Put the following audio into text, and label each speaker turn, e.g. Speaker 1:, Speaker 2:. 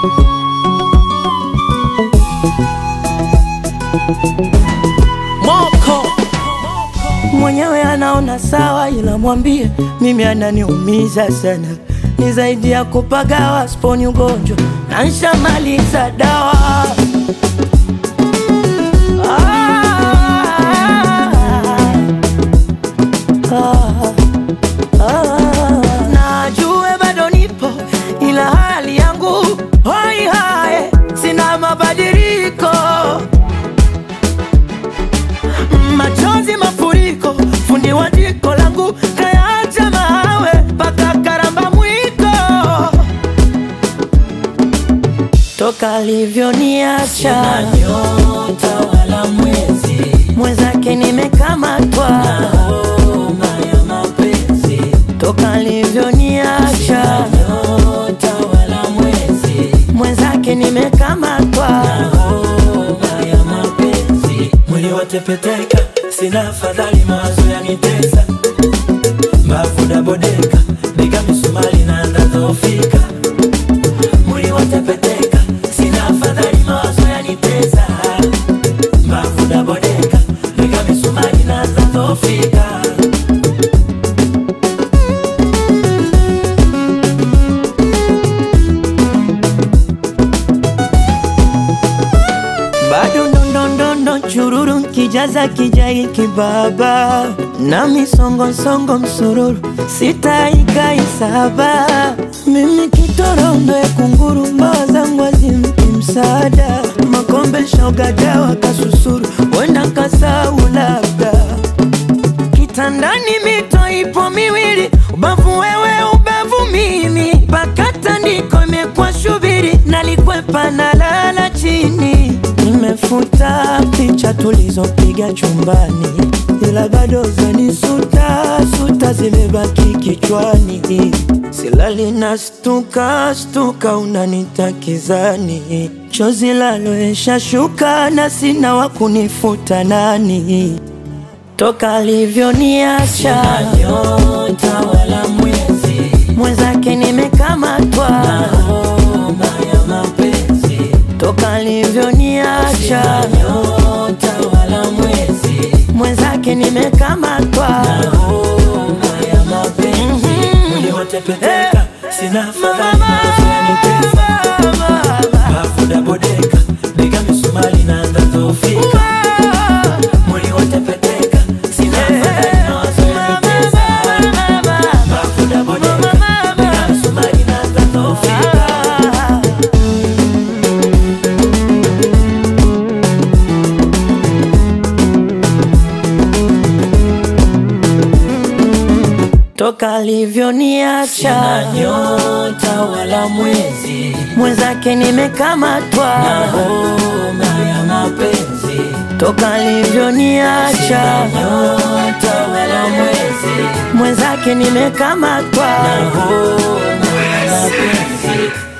Speaker 1: Moko
Speaker 2: mwenyewe anaona sawa, ila mwambie mimi ananiumiza sana, ni zaidi ya kupagawa, sponi ugonjwa na nshamaliza dawa. Ah, ah, ah. Najue bado nipo, ila hali yangu hoi hae, sina mabadiliko machozi mafuriko, fundi wa jiko langu kayaacha mawe mpaka karamba mwiko, toka alivyoniacha
Speaker 1: nyota wala mwezi
Speaker 2: mwenzake nimekamatwa,
Speaker 1: homa ya mapenzi
Speaker 2: toka alivyoniacha
Speaker 1: nyota wala mwezi
Speaker 2: mwenzake nimekamatwa,
Speaker 1: homa ya mapenzi mwili watepeteka sina afadhali mawazo yanitesa mbavu dabodeka diga misumari naanza dhofika mwili watepeteka sina afadhali mawazo yanitesa mbavu dabodeka diga misumari naanza dhofika
Speaker 2: bado ndondondondo chururu kijaza kijai kibaba na misongosongo msururu sitaikaisaba mimi kitorondo ya kunguru mbawa zangu azimpi msaada makombe shogadawa kasusuru wenda kasau labda kitandani mito ipo miwili, ubavu wewe, ubavu mimi, mpaka tandiko imekuwa shubiri, nalikwepa na lala chini. Nimefuta picha tulizopiga chumbani, ila bado zanisuta suta zimebaki kichwani, silali na stuka stuka, unanitakizani chozi laloesha shuka na sina wa kunifuta nani toka alivyoniacha
Speaker 1: nyota wala mwezi
Speaker 2: mwenzake nimekamatwa,
Speaker 1: homa ya mapenzi
Speaker 2: toka alivyoniacha
Speaker 1: nyota wala mwezi
Speaker 2: mwenzake nimekamatwa,
Speaker 1: homa ya mapenzi mwili watepeteka sina afadhali mawazo yanitesa bafu dabodeka diga misumari naanza dhofika mwili watepeteka sina afadhali mawazo yanitesa bafu dabodeka diga misumari naanza dhofika
Speaker 2: toka alivyoniacha
Speaker 1: nyota wala mwezi
Speaker 2: mwenzake nimekamatwa,
Speaker 1: homa ya mapenzi
Speaker 2: toka alivyoniacha
Speaker 1: nyota wala mwezi
Speaker 2: mwenzake nimekamatwa.
Speaker 1: homa ya mapenzi